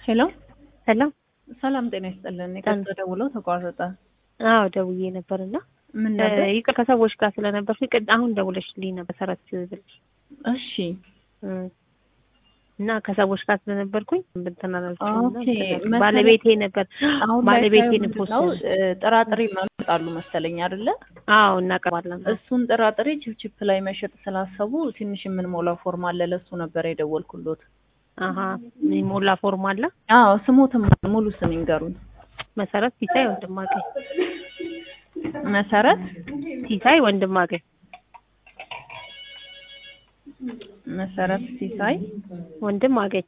ሄሎ ሄሎ ሰላም ጤና ይስጥልን። የቀጥታ ደውለው ተቋረጠ። አዎ ደውዬ ነበር እና ምን ነበር? ይቅር ከሰዎች ጋር ስለነበርኩ ቅድ አሁን ደውለሽልኝ ነበር ሰረት ብለሽ እሺ እም፣ እና ከሰዎች ጋር ስለነበርኩኝ እንትን አላልኩሽም እና ኦኬ፣ እንትን መሰለኝ- ባለቤቴ ነበር አሁን ባለቤቴ ላይ ንፖስ ነው ጥራጥሬ ማመጣሉ መሰለኝ አይደለ? አዎ እናቀርባለን እሱን ጥራጥሬ ችፕችፕ ላይ መሸጥ ስላሰቡ ትንሽ የምንሞላው ፎርም አለ። ለሱ ነበር የደወልኩሎት። አሀ ሞላ ፎርም አለ አዎ ስሞትም ሙሉ ስም ይንገሩኝ። መሰረት ሲሳይ ወንድማገኝ መሰረት ሲሳይ ወንድማገኝ መሰረት ሲሳይ ወንድማገኝ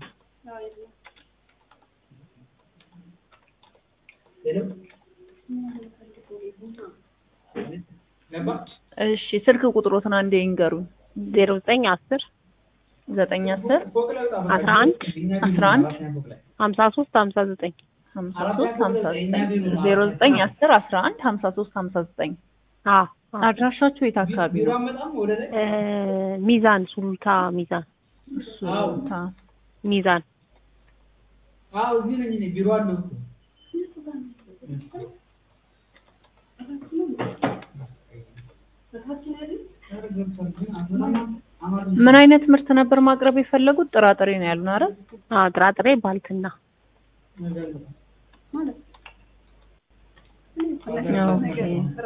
እሺ ስልክ ቁጥሮትን አንዴ ይንገሩኝ። ዜሮ ዘጠኝ አስር ዘጠኝ አስር አስራ አንድ አስራ አንድ ሀምሳ ሶስት ሀምሳ ዘጠኝ ሀምሳ ሶስት ሀምሳ ዘጠኝ ዜሮ ዘጠኝ አስር አስራ አንድ ሀምሳ ሶስት ሀምሳ ዘጠኝ አዎ አዎ። አድራሻችሁ የት አካባቢ ነው? እ ሚዛን ሱሉልታ ሚዛን እሱ ታ ሚዛን አዎ እዚህ ነኝ እኔ ቢሮ አለው እኮ። ምን አይነት ምርት ነበር ማቅረብ የፈለጉት? ጥራጥሬ ነው ያሉን አይደል? አዎ ጥራጥሬ ባልትና ኦኬ።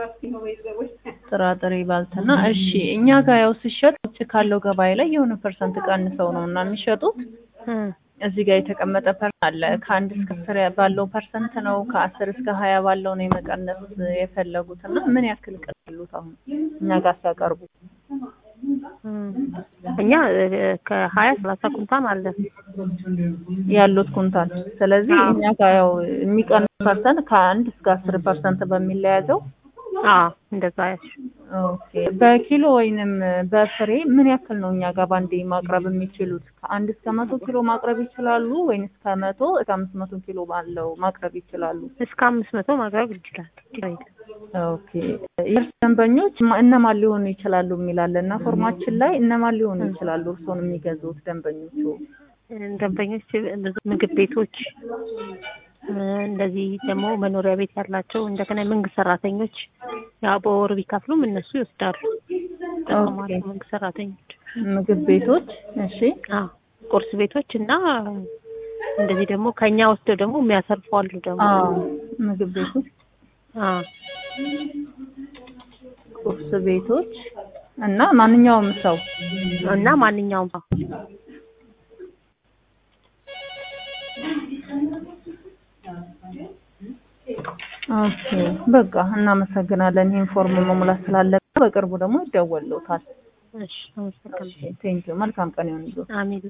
ጥራጥሬ ባልትና እሺ። እኛ ጋር ያው ሲሸጥ ውጭ ካለው ገበያ ላይ የሆነ ፐርሰንት ቀንሰው ነው እና የሚሸጡት እ እዚህ ጋር የተቀመጠ ፐርሰንት አለ። ከአንድ እስከ አስር ባለው ፐርሰንት ነው ከአስር እስከ ሀያ ባለው ነው የመቀነስ የፈለጉት እና ምን ያክል ቀሉት አሁን እኛ ጋር ሲያቀርቡ? እ እኛ እ ከሀያ ሰላሳ ኩንታል አለ ያሉት ኩንታል። ስለዚህ አዎ። እኛ ጋር ያው የሚቀንስ ፐርሰንት ከአንድ እስከ አስር ፐርሰንት በሚለያዘው አዎ እንደዛ ያልሽ ኦኬ። በኪሎ ወይንም በፍሬ ምን ያክል ነው እኛ ጋር ባንዴ ማቅረብ የሚችሉት? ከአንድ እስከ መቶ ኪሎ ማቅረብ ይችላሉ ወይንስ ከመቶ እስከ አምስት መቶ ኪሎ ባለው ማቅረብ ይችላሉ? እስከ አምስት መቶ ማቅረብ ይችላል ችግር የለም። ኦኬ። የእርስ ደንበኞች ማ- እነማን ሊሆኑ ይችላሉ የሚላለ እና ፎርማችን ላይ እነማን ሊሆኑ ይችላሉ እርስዎን የሚገዙት ደንበኞቹ? እ ደንበኞች ብዙ ምግብ ቤቶች እ እንደዚህ ደግሞ መኖሪያ ቤት ያላቸው እንደገና የመንግስት ሰራተኞች ያው በወር ቢከፍሉም እነሱ ይወስዳሉ ይጠቀማሉ ኦኬ። መንግስት ሰራተኞች ምግብ ቤቶች እሺ። አዎ ቁርስ ቤቶች እና እንደዚህ ደግሞ ከኛ ወስደው ደግሞ የሚያሰርፉ አሉ ደግሞ አዎ ምግብ ቤቶች፣ አዎ ቁርስ ቤቶች እና ማንኛውም ሰው እና ማንኛውም ሰው ኦኬ በቃ እናመሰግናለን። ይህን ፎርም መሙላት ስላለብን በቅርቡ ደግሞ ይደወልዎታል። እሺ አመሰግናለሁ ቴንኪው መልካም ቀን ይሁንልዎት። አሜን